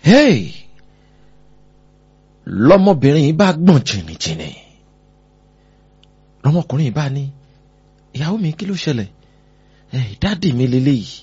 hey lọmọbìnrin yìí bá gbọ̀n jìnnìjìnnì lọmọkùnrin yìí bá ní ìyàwó mi kí ló ṣẹlẹ̀ ẹ dádì mi leléyìí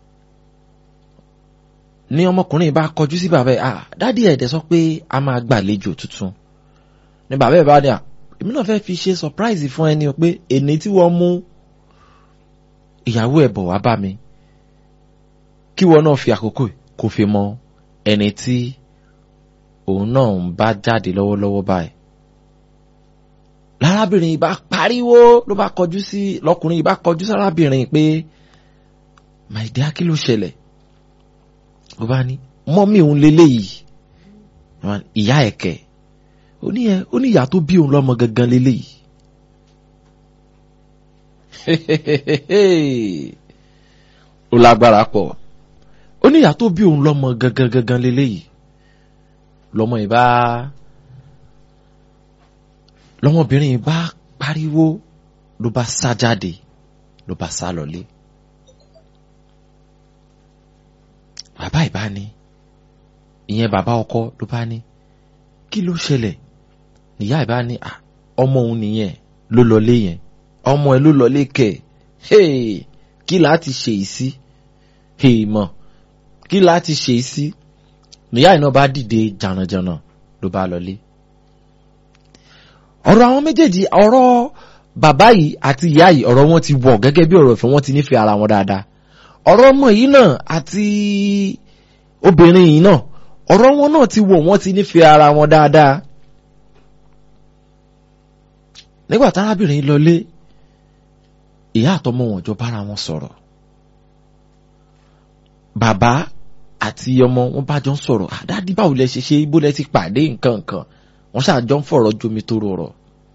ní ọmọkùnrin yìí bá kọjú sí bàbá ẹ ah dádì ẹ̀ dẹ̀ sọ pé a máa gbàlejò tuntun ní bàbá ẹ̀ bá ní à èmi náà fẹ́ fi ṣe surprise fún ẹni pé èní tí wọ́n mú ìyàwó ẹ̀ bọ̀ wá bá mi kí wọ́n náà fi àkókò kó fi mọ ẹni tí òun náà ń bá jáde lọ́wọ́lọ́wọ́ báyìí. lárábìnrin yìí bá pariwo ló bá kọjú sí lọkùnrin yìí bá kọjú sárábìnrin pé my dear kí ló ṣẹlẹ̀ ló bá ní mọ́mí òun leléyìí ìyá ẹ̀kẹ́ ó ní ẹ ó ní ìyá tó bí òun lọ́mọ gangan leléyìí. ó lágbára pọ̀ ó ní ìyá tó bí òun lọ́mọ gangan gangan leléyìí lọ́mọ yìí bá lọ́mọbìnrin yìí bá pariwo ló bá sá jáde ló bá sá lọlé bàbá ìbá ní ìyẹn bàbá ọkọ ló bá ní kí ló ṣẹlẹ̀ níyà ìbá ní ọmọ òun nìyẹn ló lọlé yẹn ọmọ ẹ ló lọlé kẹ kí láti ṣe yìí sí mọ kí láti ṣe yìí sí níyà iná bá dìde jànàjànà ló bá lọlé. ọ̀rọ̀ àwọn méjèèjì ọ̀rọ̀ bàbá yìí àti ìyá yìí ọ̀rọ̀ wọn ti wọ̀ gẹ́gẹ́ bí ọ̀rọ̀ ìfẹ́ wọn ti nífẹ̀ẹ́ ara wọn dáadáa. ọ̀rọ̀ ọmọ yìí náà àti obìnrin yìí náà ọ̀rọ̀ wọn náà ti wọ̀ wọ́n ti nífẹ̀ẹ́ ara wọn dáadáa. nígbà tárábìnrin lọlé ìyá àtọmọ wọn jọ bára wọn sọ̀rọ̀ bàbá àti ọmọ wọn bá jọ ń sọ̀rọ̀ àdáàdì báwo lẹ ṣe ṣe ibo lẹ ti pàdé nǹkan nǹkan wọn ṣàjọ ń fọ̀rọ̀ jomi tó rọrọ̀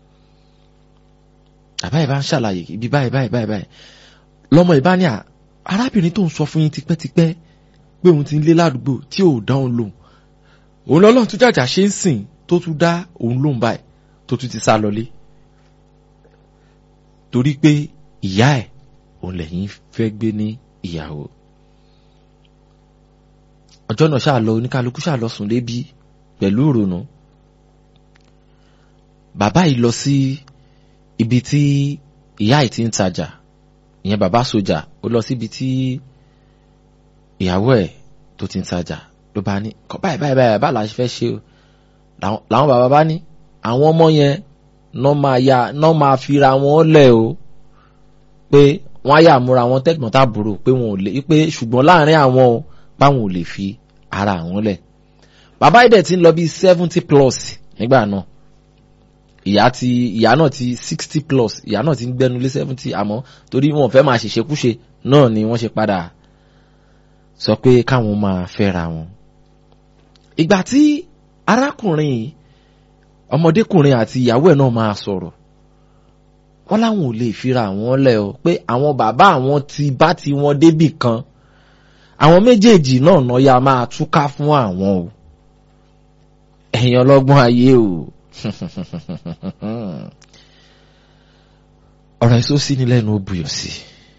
bàbá yìí bá ń ṣàlàyé ibi báyìí báyìí báyìí báyìí lọmọ yìí bá ní arábìnrin tó ń sọ fún yín tipẹ́tipẹ́ pé òun ti ń lé ládùúgbò tí ò dá òun lòun òun lọ́lọ́run tó jàjà ṣe ń sìn tó tún dá òun lòun báyìí tó tún ti sá lọlé torí pé ìyá ẹ̀ òun lẹ́yìn fẹ́ gbé ní ìyàwó ọjọ́ náà ṣáà lọ oníkálukú ṣáà lọ sùn lébi pẹ̀lú ìrònú bàbá yìí lọ sí ibi tí ìyá yìí ti ń tajà ìyẹn bàbá sójà ó lọ síbi tí ìyàwó ẹ̀ tó ti ń tajà ló bá ní kọ́ báyìí báyìí báyìí báyìí la ṣe fẹ́ ṣe o làwọn bàbá bá ní àwọn ọmọ yẹn náà máa ya náà máa fira wọn lẹ̀ o pé wọ́n á yà múra wọn tẹ̀gbọ́n tàbúrò pé wọn ò lè pé ṣùgbọ́n láàrin àwọn o báwọn ò lè fi ara àwọn lẹ̀ bàbá yìí dẹ̀ ti ń lọ bí seventy plus nígbà náà ìyá ti ìyá náà ti sixty plus ìyá náà ti ń gbẹnu lé seventy àmọ́ torí wọn ò fẹ́ máa ṣèṣekúṣe náà ni wọ́n ṣe padà sọ pé káwọn máa fẹ́ra wọn. ìgbà tí arákùnrin ọmọdékùnrin àti ìyàwó ẹ̀ náà máa sọ̀rọ̀ wọ́n láwọn ò lè fira àwọn lẹ̀ o pé àwọn bàbá àwọn ti bá ti wọn débì kan àwọn méjèèjì náà náà ya máa túká fún àwọn o ẹ̀yin ọlọ́gbọ́n ayé o ọ̀rọ̀ èso sí ni lẹ́nu ó buyọ̀ sí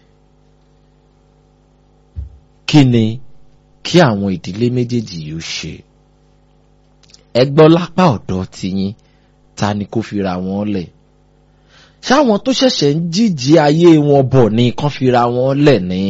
kí ni kí àwọn ìdílé méjèèjì yìí ó ṣe ẹ gbọ́ lápá ọ̀dọ̀ tiyín ta ni kó fira wọn lẹ̀ ṣáwọn tó ṣẹ̀ṣẹ̀ ń jíjí ayé wọn bọ̀ ni kán fira wọn lẹ̀ ni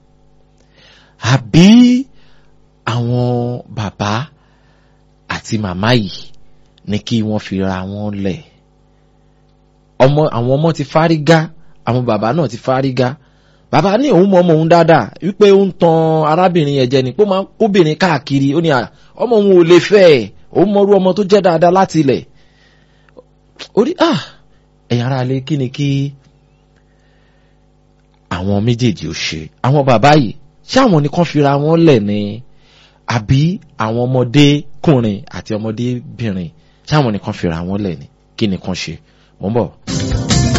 àbí àwọn bàbá àti màmá yìí ní kí wọ́n fira wọn lẹ̀ ọmọ àwọn ọmọ ti fárígá àwọn bàbá náà ti fárígá bàbá ní òun mọ ọmọ òun dáadáa wípé ó ń tan arábìnrin yẹn jẹ ni pé ó máa ń kóbìnrin káàkiri ó ní ọmọ òun ò lè fẹ́ ẹ̀ òun mọrú ọmọ tó jẹ́ dáadáa láti ilẹ̀ orí ah ẹ̀yin ará ilé kí ni kí àwọn méjèèjì ò ṣe àwọn bàbá yìí ṣé àwọn nìkan fira wọn lẹ̀ ni àbí àwọn ọmọdékùnrin àti ọmọdébìnrin ṣé àwọn nìkan fira wọn lẹ̀ ni kí nìkan ṣe mò ń bọ̀.